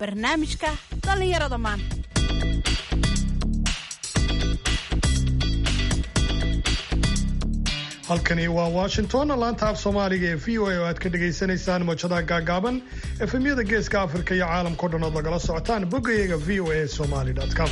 barnaamijka dhallinyarada maanta halkani waa washington laanta af soomaaliga ee v o a oo aad ka dhagaysanaysaan mawjadaha gaagaaban efemyada geeska afrika iyo caalamkao dhan ood lagala socotaan boggayaga v o a somaly com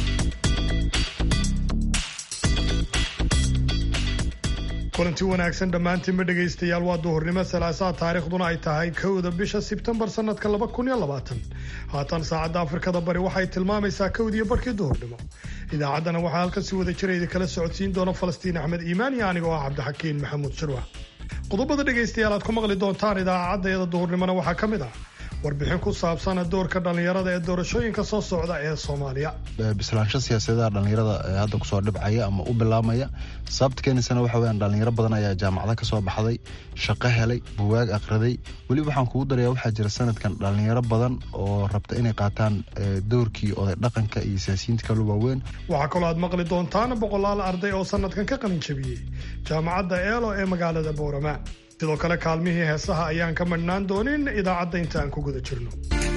kulanti wanaagsan dhammaantiinba dhegaystayaal waa duhurnimo salaasaha taariikhduna ay tahay kowda bisha sebtembar sanadka laba kun iyo labaatan haatan saacadda afrikada bari waxay tilmaamaysaa kowdiiyo barkii duhurnimo idaacaddana waxaa halkan si wada jira idin kala socodsiin doona falastiin axmed iimaan iyo anigoo ah cabdixakiin maxamuud sharwa qodobada dhegaystayaal aad ku maqli doontaan idaacaddayada duhurnimona waxaa ka mid ah warbixin ku saabsan doorka dhallinyarada ee doorashooyinka soo socda ee soomaaliya bislaansho siyaasadaha dhallinyarada ee hadda kusoo dhibcaya ama u bilaabmaya sababta keenaysana waxa weyaan dhallinyaro badan ayaa jaamacada ka soo baxday shaqo helay buwaag akhriday weliba waxaan kugu daraya waxaa jira sanadkan dhallinyaro badan oo rabta inay qaataan doorkii oday dhaqanka iyo siyaasiyiinta kala waaweyn waxaa kaloo aad maqli doontaan boqolaal arday oo sanadkan ka qalin jabiyey jaamacadda eelo ee magaalada boorama sidoo kale kaalmihii heesaha ayaan ka madhnaan doonin idaacadda inta aan ku guda jirno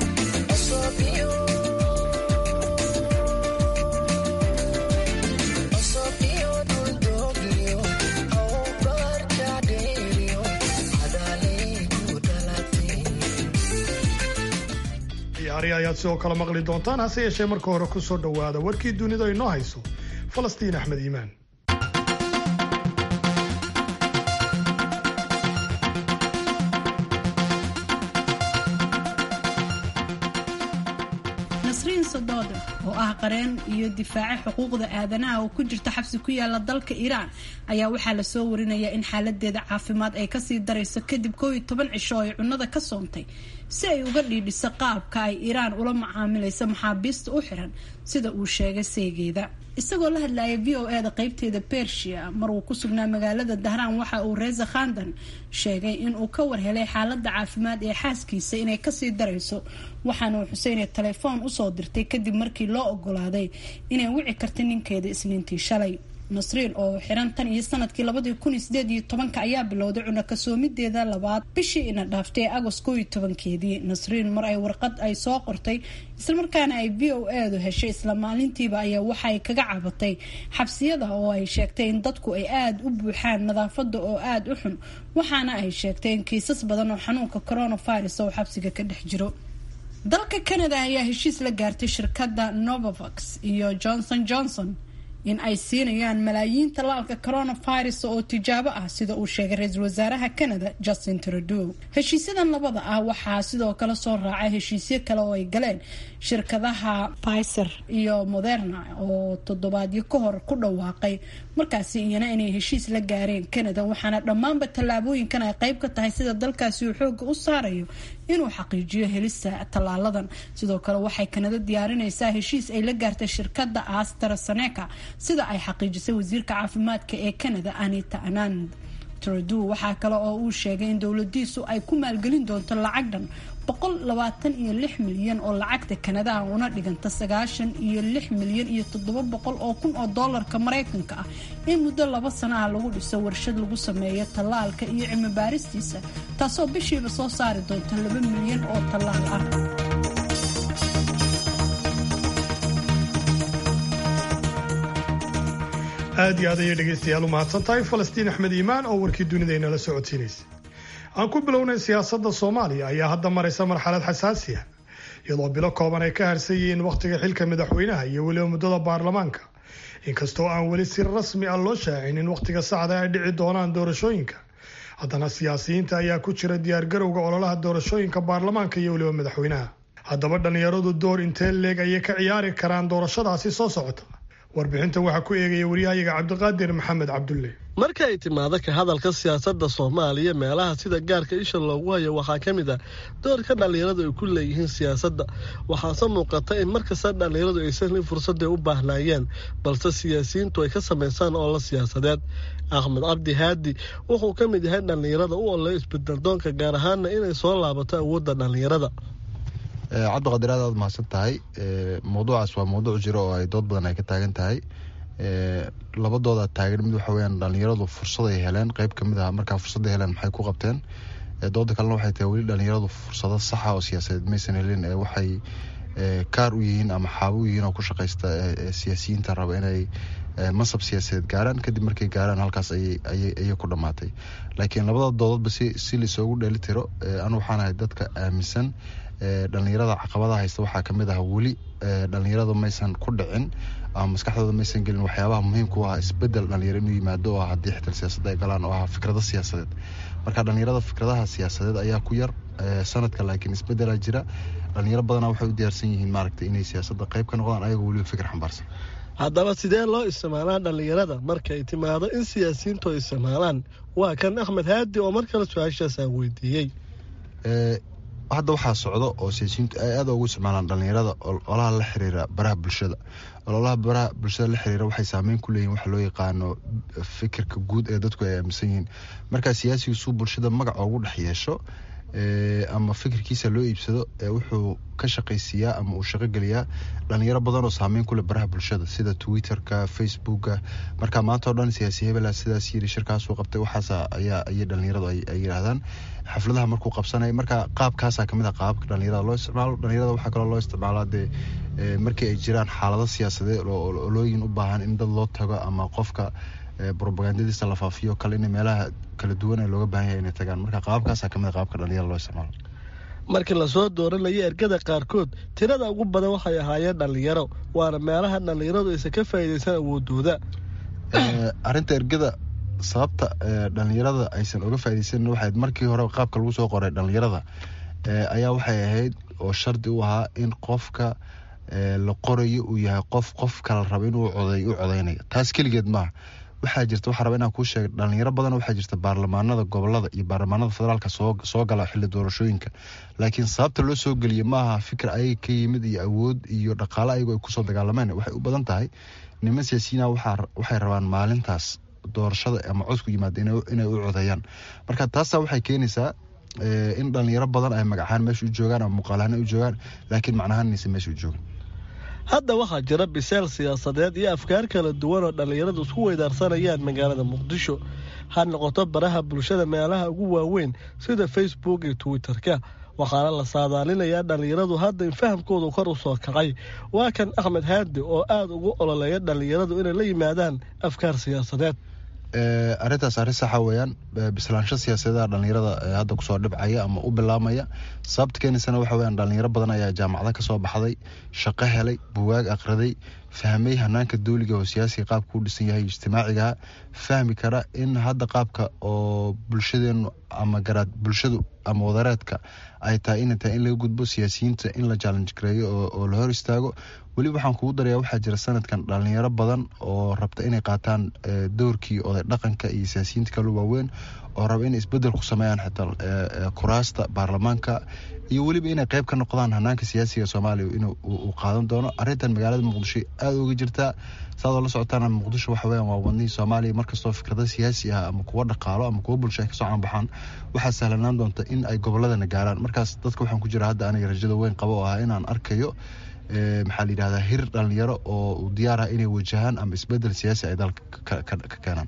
ciyaari ayaad sidoo kale maqli doontaan hase yeeshee marka hore ku soo dhowaada warkii dunida inoo hayso falastiin axmed iimaan nasriin sodooda oo ah qareen iyo difaace xuquuqda aadanaha oo ku jirta xabsi ku yaala dalka iiraan ayaa waxaa lasoo warinayaa in xaaladeeda caafimaad ay kasii darayso kadib koow iyo toban cisho oo ay cunnada ka soontay si ay uga dhiidhiso qaabka ay iiraan ula macaamilaysa maxaabiista u xiran sida uu sheegay seegeeda isagoo la hadlayay v o eda qeybteeda bersia mar uu ku sugnaa magaalada dahraan waxa uu reza khandan sheegay inuu ka warhelay xaalada caafimaad ee xaaskiisa inay kasii darayso waxaana uu xuseyne telefoon usoo dirtay kadib markii loo ogolaaday inay wici karta ninkeeda isniintii shalay nasriin oo xiran tan iyo sanadkii labadii kun iyo sideed iyo tobanka ayaa bilowday cuna kasoomideeda labaad bishii ina dhaaftay agost koo iyo tobankeedii nasriin mar ay warqad ay soo qortay islamarkaana ay v o edu heshay isla maalintiiba ayaa waxaay kaga cabatay xabsiyada oo ay sheegtay in dadku ay aada u buuxaan nadaafada oo aada u xun waxaana ay sheegtay in kiisas badan oo xanuunka coronavirus oo xabsiga ka dhex jiro dalka canada ayaa heshiis la gaartay shirkadda novavax iyo johnson johnson in ay siinayaan malaayiin tallaalka coronavirus oo tijaabo ah sida uu sheegay ra-iisul wasaaraha canada justin trudeau heshiisyadan labada ah waxaa sidoo kale soo raacay heshiisyo kale oo ay galeen shirkadaha piser iyo moderna oo toddobaadyo ka hor ku dhawaaqay markaasi iyana inay heshiis la gaareen canada waxaana dhammaanba tallaabooyinkan ay qeyb ka tahay sida dalkaasi uu xooga u saarayo inuu xaqiijiyo helista tallaaladan sidoo kale waxay kanada diyaarinaysaa heshiis ay la gaartay shirkadda astraseneca sida ay xaqiijisay wasiirka caafimaadka ee canada anita anand trudeau waxaa kale oo uu sheegay in dowladiisu ay ku maalgelin doonto lacag dhan boqol labaatan iyo lix milyan oo lacagta kanadaha una dhiganta sagaashan iyo lix milyan iyo toddoba boqol oo kun oo doolarka maraykanka ah in muddo laba sana ah lagu dhiso warshad lagu sameeyo tallaalka iyo cilmi baaristiisa taasoo bishiiba soo saari doonta laba milyan oo tallaal ah aad iyo aad ayay dhegaystayaal u mahadsan tahay falastiin axmed iimaan oo warkii dunidayna la socodsiinaysa aan ku bilownay siyaasadda soomaaliya ayaa hadda maraysa marxalad xasaasi ah iyadoo bilo kooban ay ka harsan yihiin wakhtiga xilka madaxweynaha iyo weliba muddada baarlamaanka inkastoo aan weli si rasmi ah loo shaacin in wakhtiga saxda ay dhici doonaan doorashooyinka haddana siyaasiyiinta ayaa ku jira diyaargarowga ololaha doorashooyinka baarlamaanka iyo weliba madaxweynaha haddaba dhallinyaradu door intee leeg ayay ka ciyaari karaan doorashadaasi soo socota warbixinta waxaa ku eegaya waryahayaga cabdiqaadir maxamed cabdulle marka ay timaado ka hadalka siyaasadda soomaaliya meelaha sida gaarka isha loogu hayo waxaa ka mid ah doorka dhallinyaradu ay ku leeyihiin siyaasadda waxaase muuqata in markasta dhallinyaradu aysan helin fursadday u baahnaayeen balse siyaasiyiintu ay ka samaysaan oola siyaasadeed axmed cabdi haadi wuxuu ka mid yahay dhallinyarada u olay isbedeldoonka gaar ahaana inay soo laabato awoodda dhallinyarada cabdiqadir aad aad mahadsan tahay mawduucaas waa mawduuc jiro oo ay dood badan ay ka taagan tahay labadooda taagan mid waxa weyaan dhalinyaradu fursad ay heleen qeyb kamid ah markaa fursadda heleen maxay ku qabteen dooda kalena waxay tahay weli dhalinyaradu fursado saxa oo siyaasadeed maysan helin waxay kaar u yihiin ama xaabo u yihiin oo ku shaqaysta siyaasiyiinta raba inay masab siyaasadeed gaaraan kadib markay gaaraan halkaas ayay ku dhammaatay laakiin labada doodadba si laisoogu dheeli tiro anu waxaan ahay dadka aaminsan dhalinyarada caqabadaha haysta waxaa kamid ah weli dhalinyarada maysan ku dhicin ama maskaxdooda maysan gelin waxyaabaha muhiimka u ah isbedel dhalinyaro inuu yimaado oo ah haddii xitaa siyaasadda ay galaan oo ah fikrado siyaasadeed marka dhalinyarada fikradaha siyaasadeed ayaa ku yar sanadka laakiin isbedelaa jira dhalinyaro badana waxay u diyaarsan yihiin maaragtay inay siyaasadda qayb ka noqdaan ayagoo weliba fikir xambaarsan haddaba sidee loo isticmaalaa dhalinyarada markay timaado in siyaasiyiintu ay isticmaalaan waa kan axmed haadi oo mar kale su-aashaasaan weydiiyey hadda waxaa socdo oo siyaasiyiintu ay aada ugu isticmaalaan dhalinyarada ololaha la xiriira baraha bulshada ololaha baraha bulshada la xiriira waxay saameyn ku leeyihin waxa loo yaqaano fikirka guud ee dadku ay aaminsan yihiin markaa siyaasigu suu bulshada magac ugu dhex yeesho ama fikirkiisa loo iibsado wuxuu ka shaqaysiiyaa ama uu shaqogeliyaa dhalinyaro badan oo saameyn kuleh baraha bulshada sida twitterka facebooka marka maanta oo dhan siyaasi hebela sidaas yiri shirkaasuu qabtay waxaas ayaa ayay dhalinyaradu ay yidhaahdaan xafladaha markuu qabsanaya marka qaabkaasaa kamid ah qaababka dhalinyarada loo isticmaalo dhalinyarada waxaa kaloo loo isticmaalaa dee markii ay jiraan xaalado siyaasadeed oo olooyin u baahan in dad loo tago ama qofka robagandadiisa la faafiyo kale in meelaha kala duwan ee looga baahan yahay inay tagaan marka qaababkaasaa kamid a qaabka dhalinyarada loo isticmaalo markii lasoo dooranayay ergada qaarkood tirada ugu badan waxay ahaayeen dhalinyaro waana meelaha dhalinyaradu aysan ka faa'iidaysan awoodooda arrinta ergada sababta dhalinyarada aysan uga faaidaysanin waxayd markii hore qaabka lagu soo qoray dhalinyarada ayaa waxay ahayd oo shardi u ahaa in qofka la qorayo uu yahay qof qof kala raba inuu coday u codeynayo taas keligeed maaha waxaa jirta waxaa raba inaan kuu sheega dhalinyaro badan waxaa jirta baarlamaanada gobolada iyo baarlamaanada federaalka soo gala xilli doorashooyinka laakiin sababta loo soo geliya maaha fikir ayaga ka yimid iyo awood iyo dhaqaale ayago ay kusoo dagaalameen waxay u badan tahay niman siyaasiyiina waxay rabaan maalintaas doorashada ama codku yimaada inay u codeeyaan marka taasa waxay keenaysaa in dhalinyaro badan ay magacahaan meesha u joogaan ama muuqaalahaan u joogaan laakiin macnahaan inaysan meesha u joogin hadda waxaa jira biseel siyaasadeed iyo afkaar kala duwan oo dhallinyaradu isku weydaarsanayaan magaalada muqdisho ha noqoto baraha bulshada meelaha ugu waaweyn sida facebook iyo twitter-ka waxaana la saadaalinayaa dhallinyaradu hadda in fahamkoodu kor u soo kacay waa kan axmed haadi oo aada ugu ololeeya dhallinyaradu inay la yimaadaan afkaar siyaasadeed arrintaas arrin saxa weeyaan bislaansho siyaasadeeda dhalinyarada hadda kusoo dhibcaya ama u bilaamaya sababta keenaysana waxa weyaan dhalinyaro badan ayaa jaamacada kasoo baxday shaqo helay buwaag aqriday fahmay hanaanka dowliga oo siyaasiga qaabka u dhisan yahay ijtimaacigaha fahmi kara in hadda qaabka oo bulshadeenu ama garaad bulshadu ama wadareedka ay tahay inay tahay in laga gudbo siyaasiyiinta in la challenge gareeyo oo la hor istaago weliba waxaan kugu darayaa waxaa jira sanadkan dhalinyaro badan oo rabta inay qaataan doorkii oday dhaqanka iyo siyaasiyiinta kale waaweyn oo raba inay isbedel ku sameeyaan xitaa kuraasta baarlamaanka iyo weliba inay qayb ka noqdaan hanaanka siyaasiga soomaaliya in uu qaadan doono arrintan magaalada muqdisho aada uga jirtaa saadoo la socotaan muqdisho waxa weyan waa wadnihii soomaaliya markastoo fikrado siyaasi ah ama kuwo dhaqaalo ama kuwo bulsho ay kasoo caanbaxaan waxaa sahlanaan doonta in ay goboladana gaaraan markaas dadka waxaan ku jira hadda aniga rajada weyn qabo oo ah inaan arkayo maxaa la yidhahdaa hir dhalinyaro oo diyaar ah inay wajahaan ama isbedel siyaasi ay dalka ka keenaan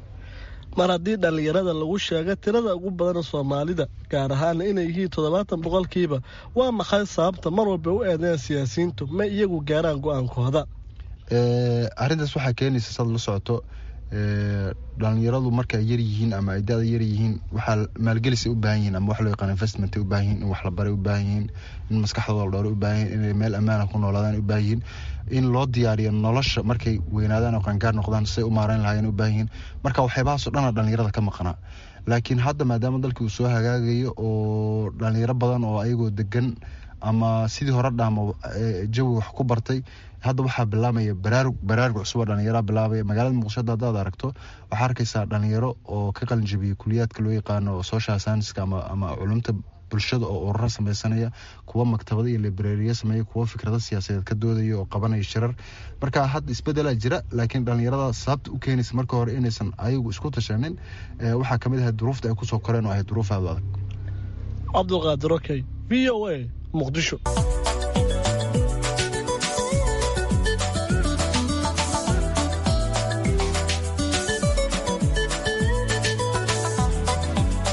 mar haddii dhallinyarada lagu sheego tirada ugu badan soomaalida gaar ahaana inay yihiin toddobaatan boqolkiiba waa maxay sababta mar walba u eedeyn siyaasiyiintu ma iyagu gaaraan go-aankooda arrintaas waxaa keenaysa saad la socoto dhalinyaradu marka ay yar yihiin ama ay da-da yar yihiin waxaa maalgelisay u baahan yihiin ama wax loo yaqaan investment ay u baahan yihiin in wax la baray u baahan yihiin in maskaxdooda la dhowray u baahan yihin inay meel ammaana ku noolaadaan u baahan yihiin in loo diyaariyo nolosha markay weynaadaan oo qaangaar noqdaan say u maarayn lahaayeen u baahan yihiin marka waxyaabahaasoo dhana dhalinyarada ka maqnaa laakiin hadda maadaama dalkii uu soo hagaagayo oo dhalinyaro badan oo ayagoo degan ama sidii hore dhaamo jawi wax ku bartay hadda waxaa bilaamaya baraarug baraarug cusub oo dhalinyara bilaabaya magaalada muqdisho hadda hadaad aragto waxaa arkaysaa dhalinyaro oo ka qalin jabiyey kuliyaadka loo yaqaano social scienceska ama ama culumta bulshada oo ururo sameysanaya kuwa maktabada iyo librariya sameeya kuwa fikrado siyaasadeed ka doodaya oo qabanaya shirar marka hadda isbedelaa jira laakiin dhalinyarada sababta u keenaysa marka hore inaysan ayagu isku tashanin waxaa kamid ahay duruufta ay kusoo koreen oo ahay duruuf aada u adag cabdulqaadir okey v o a muqdisho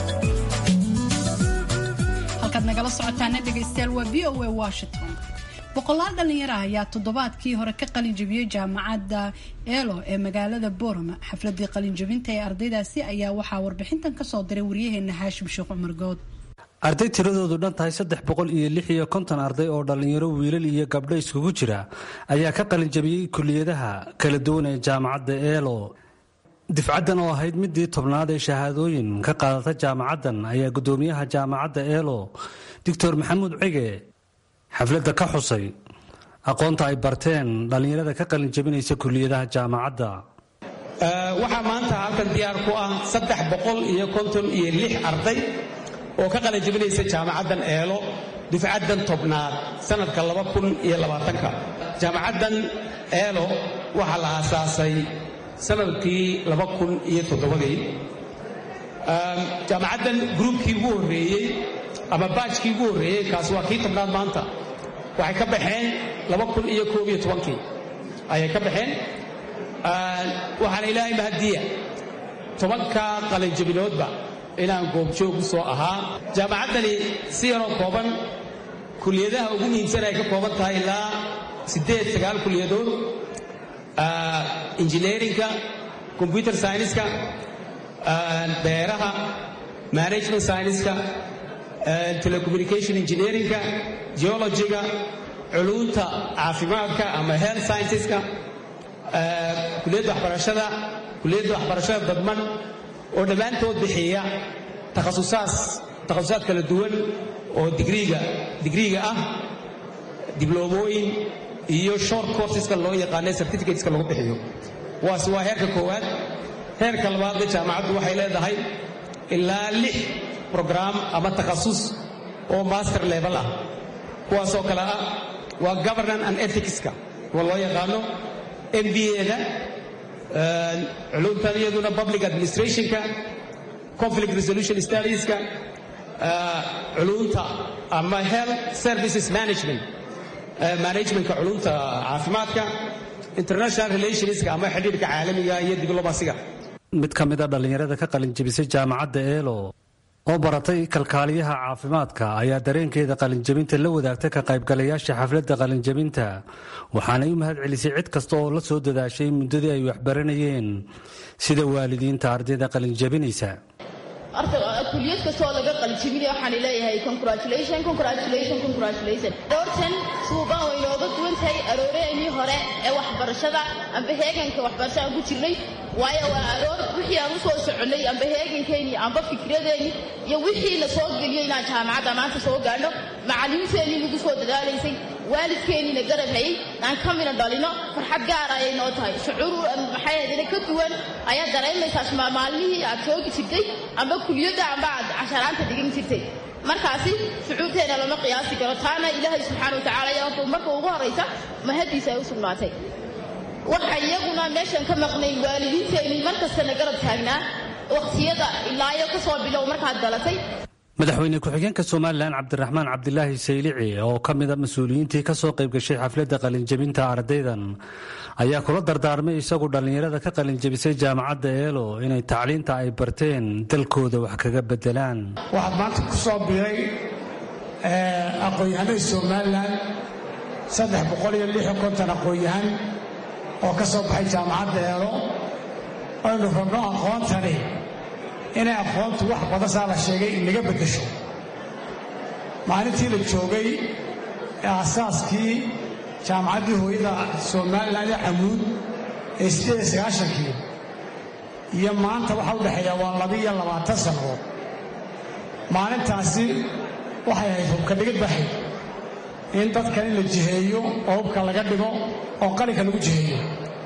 halkaad nagala socotaana dhegaystayaal waa v o a washington boqolaal dhalinyaro ah ayaa toddobaadkii hore ka qalin jabiyey jaamacadda eelo ee magaalada boorama xafladii qalinjabinta ee ardaydaasi ayaa waxaa warbixintan kasoo diray waryaheena haashim sheekh cumar good arday tiradoodu dhan tahay saddex boqol iyo lix iyo konton arday oo dhallinyaro wiilal iyo gabdho iskugu jira ayaa ka qalinjabiyey kuliyadaha kala duwan ee jaamacadda eelo difcaddan oo ahayd midii tobnaad ee shahaadooyin ka qaadata jaamacaddan ayaa guddoomiyaha jaamacadda eelo doctor maxamuud cige xafladda ka xusay aqoonta ay barteen dhallinyarada ka qalinjabinaysa kuliyadaha jaamacadda waxaa maanta halkan diyaar ku ah saddex boqol iyo konton iyo lix arday oo ka qalanjabinaysa jaamacaddan eelo dufcaddan tobnaad sanadka laba kun iyo labaatanka jaamacaddan eelo waxaa la aasaasay sanadkii laba kun iyo toddobadii jaamacaddan gruubkii ugu horreeyey ama baajkii ugu horreeyey kaasi waa kii tobnaad maanta waxay ka baxeen laba kun iyo koob iyo tobankii ayay ka baxeen waxaana ilaahay mahadiya tobanka qalanjabinoodba inaan goobjoog u soo ahaa jaamacaddani si yaroo kooban kuliyadaha ugu muhiimsan ay ka kooban tahay ilaa siddeed sagaal kuliyadood injineerinka combyuter syniska beeraha management syniska telecommunication engineerinka geologiga culuunta caafimaadka ama health scienceska kuliyadda waxbarashada kuliyadda waxbarashada dadman oo dhammaantood bixiya takhasusaas takhasusaad kala duwan oo digriiga digriiga ah dibloomooyin iyo short courseska loo yaqaanay certificateska lagu bixiyo waas waa heerka koowaad heerka labaadna jaamacaddu waxay leedahay ilaa lix brogram ama takhasus oo master level ah kuwaasoo kale ah waa governance and ethicska kuwa loo yaqaano m b a-da culumtan iyaduna public administrationka conflict resolution studieska culumta ama health services management managementka culumta caafimaadka international relationska ama xidhiirka caalamiga iyo diblomasiga mid ka mid a dhallinyarada ka qalinjabisay jaamacadda eelo oo baratay kalkaaliyaha caafimaadka ayaa dareenkeeda qalinjabinta la wadaagtay ka qaybgalayaasha xafladda qalinjabinta waxaanay u mahad celisay cid kasta oo la soo dadaashay muddadii ay waxbaranayeen sida waalidiinta ardayda qalinjabinaysa kuliyad kastoo laga qaljibinay waxaan leeyahay congratulation congratulation congratulation doortan suuban way nooga duwan tahay arooreennii hore ee waxbarashada amba heeganka waxbarashada aan ku jirnay waayo waa aroor wixii aan u soo soconnay amba heegankeennii amba fikradeennii iyo wixii la soo geliyey inaan jaamacadda maanta soo gaadhno macallimiinteennii nagu soo dadaalaysay waalidkeenniina garab hayay aan ka mina dhalino farxad gaara ayay noo tahay shucuur maxay ahaydina ka duwan ayaad dareemaysaa maalmihii aad joogi jirtay amba kuliyadda amba aad casharaanta dhigan jirtay markaasi shucuurteena lama qiyaasi karo taana ilaahay subxaana watacaala ayaa marka ugu horraysa mahaddiisa ay u sugnaatay waxa iyaguna meeshan ka maqnay waalidiinteennii markastana garab taagnaa waqtiyada ilaayo ka soo bilow markaad dhalatay madaxweyne ku-xigeenka somalilan cabdiraxmaan cabdilaahi saylici oo ka mida mas-uuliyiintii ka soo qaybgashay xafladda qalinjabinta ardaydan ayaa kula dardaarmay isagu dhallinyarada ka qalinjabisay jaamacadda eelo inay tacliinta ay barteen dalkooda wax kaga bedelaan waxaad maanta ku soo biiray aqoon-yahanada somalilan saddex boqol iyo lix iyo konton aqoon-yahan oo ka soo baxay jaamacadda eelo aynu rabno aqoontani inay aqoontu wax badan saa la sheegay inaga beddesho maalintii la joogay ee asaaskii jaamacaddii hooyada somalilan ee camuud ee siddeed iyo sagaashankii iyo maanta waxaa u dhexeeya waa laba-iyo labaatan sannadood maalintaasi waxay ahayd hubka dhigid baxay in dadkan in la jiheeyo oo hubka laga dhigo oo qalinka lagu jiheeyo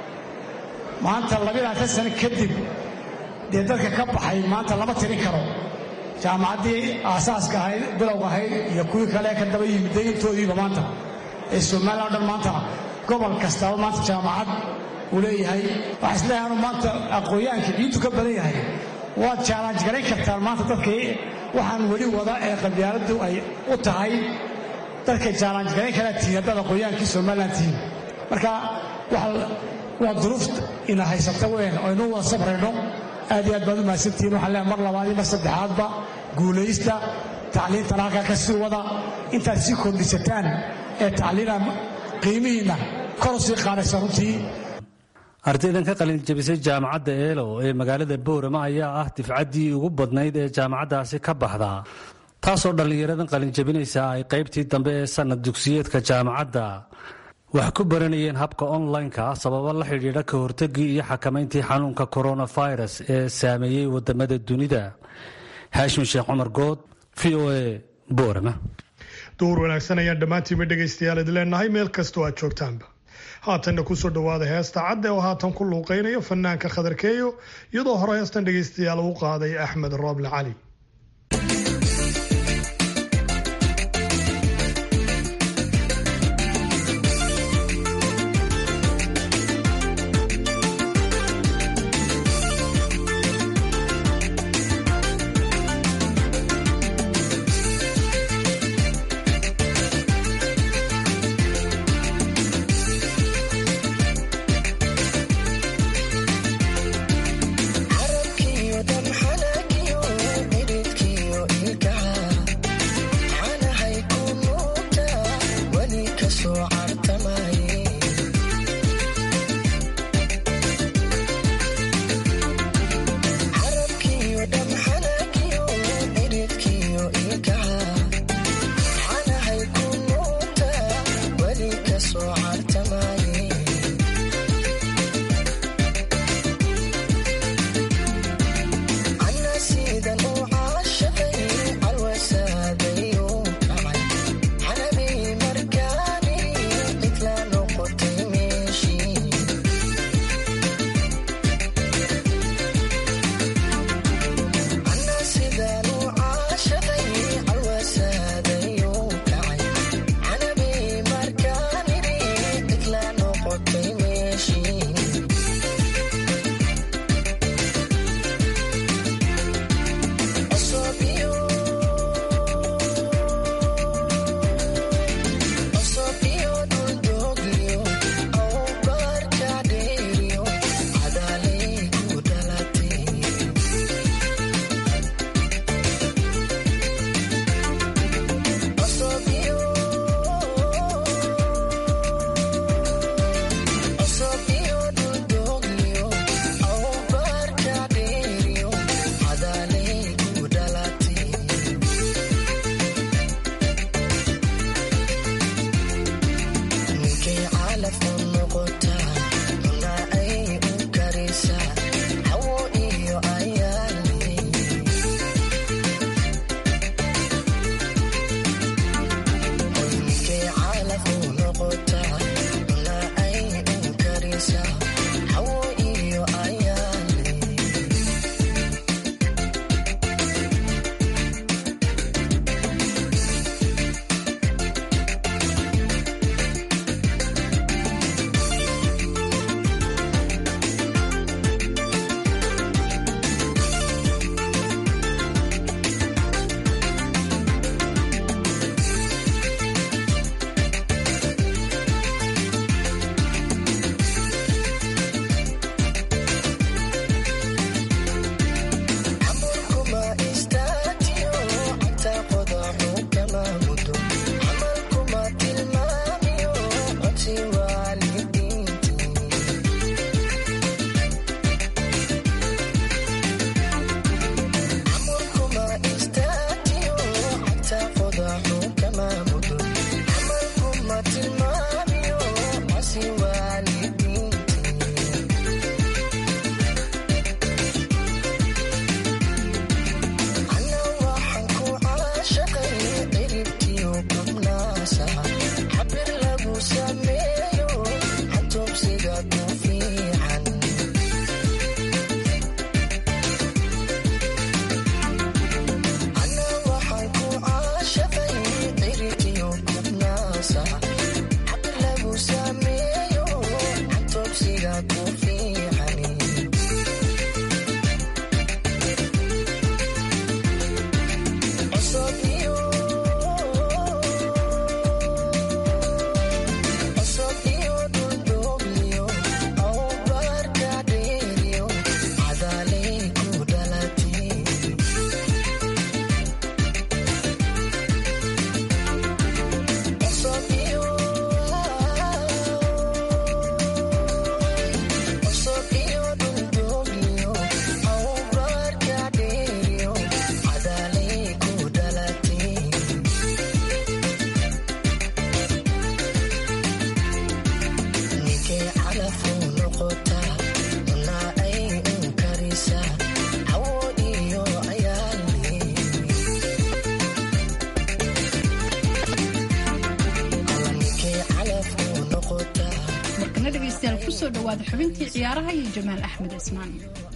maanta labilaatan sano kadib dee dadka ka baxay maanta lama tirin karo jaamacaddii aasaaska ahayd bilowga ahayd iyo kuwii kale ka daba yimid deegantoodiiba maanta ee somalilan o dhan maanta gobol kastaaba maanta jaamacad uu leeyahay waxaa isleeyahay anu maanta aqoon-yahanka ciiddu ka badan yahay waad jaalanj garayn kartaan maanta dadkii waxaan weli wada ee qabyaaladdu ay u tahay dadkay jaalanj garayn karaa tihiin haddaad aqoon-yahankii somalilan tihiin marka waa duruuf ina haysata weyn oo inuu wada sabrayno aad iyo aad baad u mahadsantihiin waxaan leehay mar labaad iyo mar saddexaadba guulaysta tacliintana halkaa ka sii wada intaad sii kordhisataan ee tacliina qiimihiinna kor u sii qaadaysa runtii ardaydan ka qalin jabisay jaamacadda eelo ee magaalada boorama ayaa ah difcaddii ugu badnayd ee jaamacaddaasi ka baxda taasoo dhallinyaradan qalinjabinaysa ay qaybtii dambe ee sannad dugsiyeedka jaamacadda wax ku baranayeen habka online-ka ah sababo la xidhiidha ka hortagii iyo xakamayntii xanuunka coronavirus ee saameeyey wadamada dunida haashim sheekh cumar good v o a boorama duhur wanaagsan ayaan dhammaantiinba dhegaystayaal idi leenahay meel kastoo aad joogtaanba haatanna kusoo dhawaada heesta cadde oo haatan ku luuqaynayo fanaanka khadarkeeyo iyadoo hore heestan dhegaystayaal uu qaaday axmed rooble cali Eso markana dhegaystayaal kusoo dhawaada xubintii ciyaaraha iyo jamaal axmed cismaan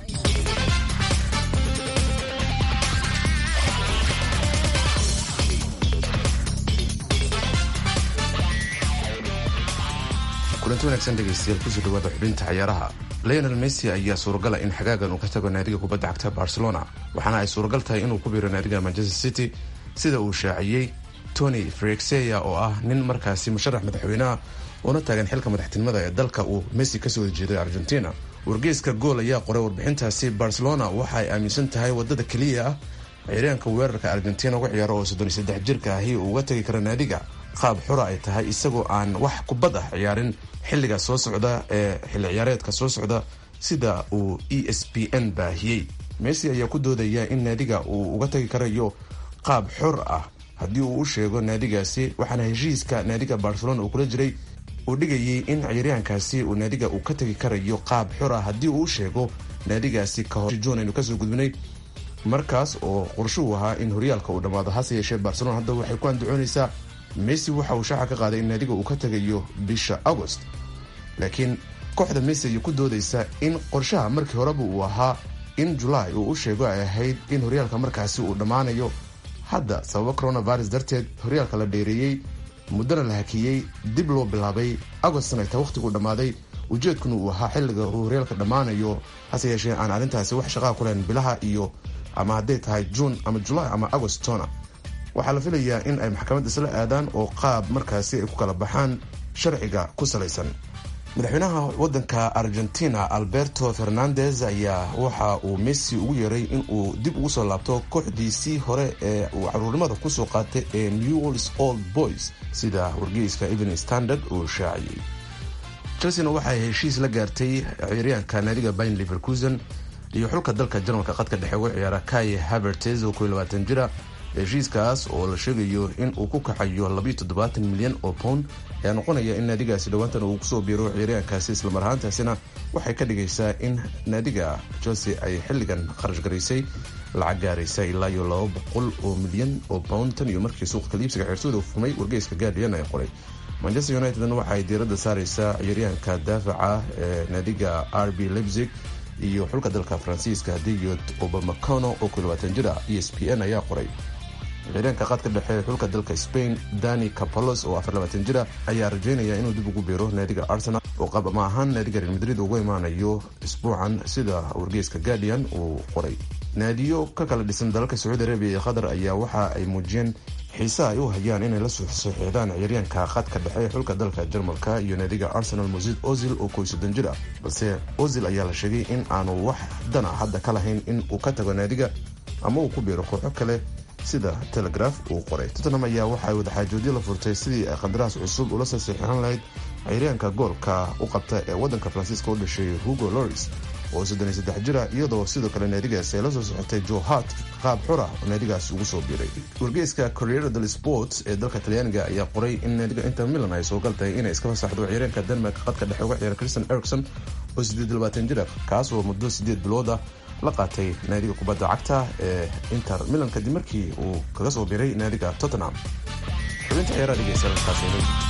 kulanti wanaagsan dhegaystayaal kusoo dhawaada xubinta ciyaaraha leonel messi ayaa suuragala in xagaagan uu ka tago naadiga kubadda cagta barcelona waxaana ay suuragal tahay inuu ku biiro naadiga manchester city sida uu shaaciyey tony frexeya oo ah nin markaasi musharax madaxweyneha una taagan xilka madaxtinimada ee dalka uu messi kasoo horjeeday argentina wargeyska gool ayaa qoray warbixintaasi barcelona waxa ay aaminsan tahay wadada keliya ah ciyaaryaanka weerarka argentina uga ciyaaro oo soddon iyo saddex jirka ahi uu uga tagi kara naadiga qaab xura ay tahay isagoo aan wax kubad ah ciyaarin xilliga soo socda ee xilli ciyaareedka soo socda sida uu e s p n baahiyey messi ayaa ku doodaya in naadiga uu uga tagi karayo qaab xor ah haddii uu u sheego naadigaasi waxaana heshiiska naadiga barcelona uu kula jiray uu dhigayay in ciyaaryahankaasi uu naadiga uu ka tegi karayo qaab xor ah haddii uu u sheego naadigaasi ka hor juun aynu kasoo gudbinay markaas oo qorshuhu ahaa in horyaalka uu dhammaado hase yeeshee barcelona hadda waxay ku andacoonaysaa messi waxa uu shaaca ka qaaday in naadiga uu ka tagayo bisha agost laakiin kooxda messi ayay ku doodaysa in qorshaha markii horeba uu ahaa in julaay uu u sheego ay ahayd in horyaalka markaasi uu dhammaanayo hadda sababo coronavirus darteed horyaalka la dheereeyey muddana la hakiyey dib loo bilaabay agostna taa wakhtiguu dhammaaday ujeedkuna uu ahaa xilliga uu horyaalka dhammaanayo hase yeeshee aan arrintaasi wax shaqaa ku lahayn bilaha iyo ama hadday tahay juun ama julaay ama agostona waxaa la filayaa in ay maxkamad isla aadaan oo qaab markaasi ay ku kala baxaan sharciga ku salaysan madaxweynaha wadanka argentina alberto fernandez ayaa waxa uu messi ugu yeeray in uu dib ugu soo laabto kooxdiisii hore ee uu caruurnimada kusoo qaatay ee news old boys sida wargeyska even standard uu shaaciyey chelsena waxay heshiis la gaartay ciyaaryaanka naadiga bayn liverkusen iyo xulka dalka jarmalka qadka dhexe uga ciyaara kaye havertes oo koiyo jira heshiiskaas oo la sheegayo in uu ku kacayo milyan oo pound ayaa noqonaya in naadigaasi dhowaantan uu kusoo biiro ciyaaryaankaasi islamar ahaantaasina waxay ka dhigaysaa in naadiga chelsea ay xilligan kharash garaysay lacag gaaraysa ilaa iyo laba boqol oo milyan oo pound tan iyo markii suuqa kaliibsiga xeersooda u fumay wargeyska guardian ay qoray manchester unitedna waxay diiradda saaraysaa ciyaaryahanka daafaca ee naadiga r b leipzig iyo xulka dalka faransiiska diyod obamacono oo jira e s p n ayaa qoray ciyaaryaanka qaadka dhexe xulka dalka spain dani capalos oo jira ayaa rajeynaya inuu dib ugu biiro naadiga arsenal oo qabama ahaan naadiga real madrid ugu imaanayo isbuucan sida wargeyska guardian uu qoray naadiyo ka kala dhisan dalalka sacuudi arabiya iyo qatar ayaa waxa ay muujiyeen xiise ay u hayaan inay la soxeexdaan ciyaaryaanka khadka dhexe xulka dalka jarmalka iyo naadiga arsenal musid ozil oo koy soddon jir ah balse ozil ayaa la sheegay in aanu wax dana hadda ka lahayn in uu ka tago naadiga ama uu ku biiro kooxo kale sida telegraf uu qoray tottenham ayaa waxaay wadaxaajoodyo la furtay sidii ay qandaraas cusub ula saseexan lahayd ciyaaryaanka goolka u qabta ee wadanka faransiiska u dhashay hugo loris oo soddoniyo saddex jira iyadoo sidoo kale naadigaasi ay la soo socotay joe hart qaab xura oo naadigaasi ugu soo biiray wargeyska corriere del sports ee dalka talyaaniga ayaa qoray in naadiga inter milan ay soogal tahay inay iska fasaxdo ciyaaryaanka denmark qadka dhexe uga ciyaara christian ericson oo siddeed labaatan jira kaas oo muddo siddeed bilooda la qaatay naadiga kubadda cagta ee inter milan kadib markii uu kaga soo biiray naadiga tottenham xubinta ciyaaraha dhegeystayaal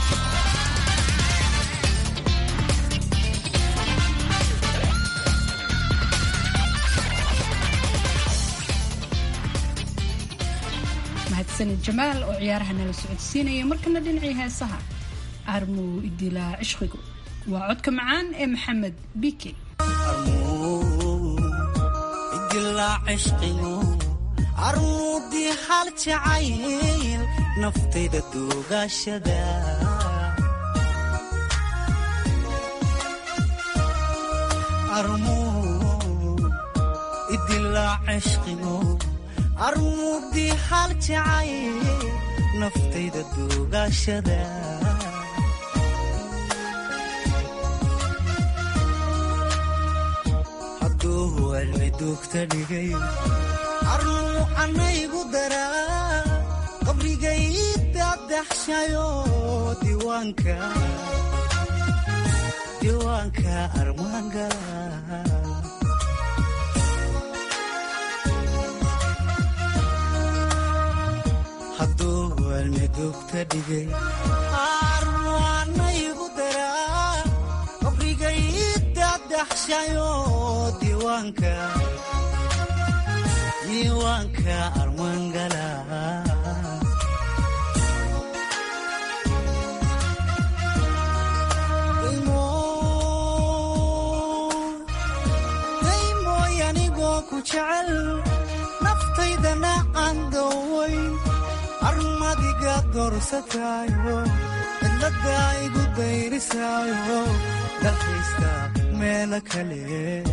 mahadsanid jamaal oo ciyaaraha nala socodsiinaya markana dhinacii heesaha armuu idilaa cishqigu waa codka macaan ee maxamed bike armuudii hal jacayl naftayda duugashada armuudii hal jacayl naftayda duugashada hadduu cilmi duugta dhigay armuu anaygu daraa qabrigay dadaxshayo diiwaanka diiwaanka armaangala hadduu waalmidugta dhigay arwaanaygu daraa qabrigay dadaxshayo diiwaanka diiwaanka armaangala daymooy anigoo ku jecel naftaydana aan dawayn armadiga doorsataayo cidladda igu dayrisaayo dalkaysta meelo kale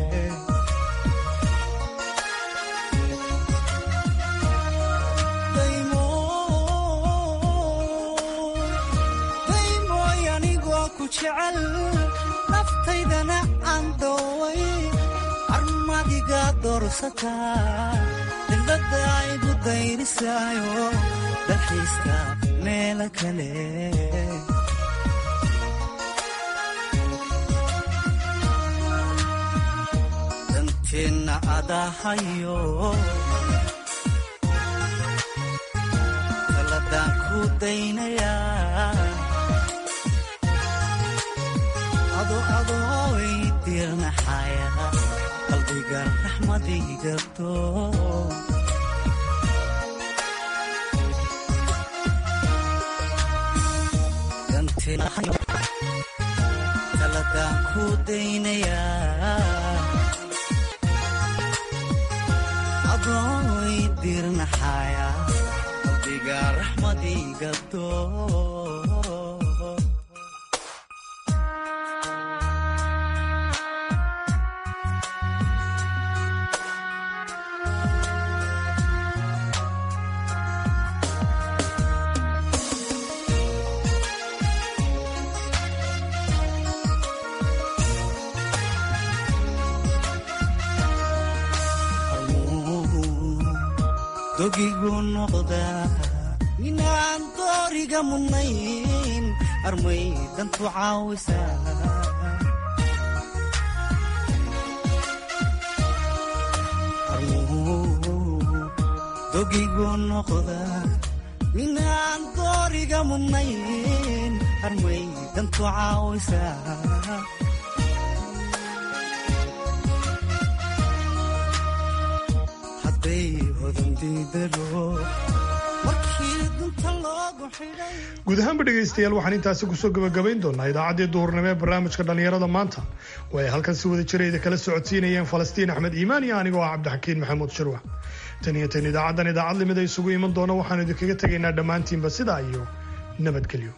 daymooy anigoo ku jecel naftaydana aan daway armadiga doorsataa cidladda igu dayrisaayo dalxiiska meelo kale danteenna adahayo taladaan ku daynayaa ado adooy dirnaxaya qalbiga raxmadigato taladaan ku daynayaa adooy dirnaxaya qalbiga raxmadigato dogigu noqdaa inaan dooriga mudnayn armay dantu caawisaa dogigu noqdaa inaan dooriga mudnayn armay dantu caawisaa guud ahaanba dhegaystayaal waxaan intaasi kusoo gabagabayn doonaa idaacaddii duhurnimo ee barnaamijka dhallinyarada maanta oo ay halkan si wada jirayda kala socodsiinayeen falastiin axmed iimaan iyo anigoo ah cabdixakiin maxamuud shirwax tan iyo tan idaacaddan idaacad limid ay isugu iman doona waxaanu idinkaga tegaynaa dhammaantiinba sidaa iyo nabadgelyo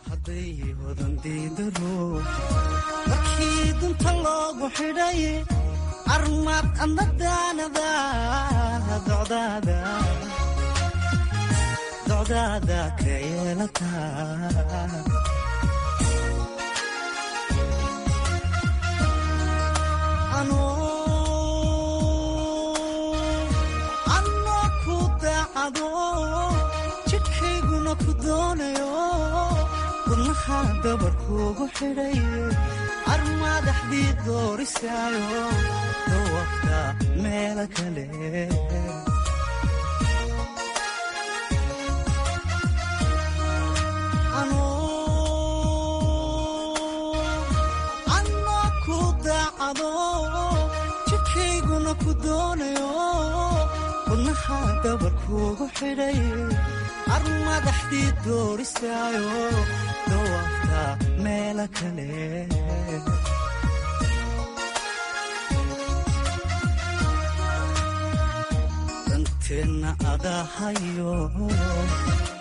armad anadaanada docdaada ka yeelataa anoo ku daacado jidhkayguna ku doonayo wadnaha dabarkuugu xidhay armadaxdii doorisaayo dawafta meelo kale anoo ku daacado jidhkayguna ku doonayo wadnaha dabarkuugu xidhay armadaxdii doorisaayo dawafta meelo kale danteenna adahayo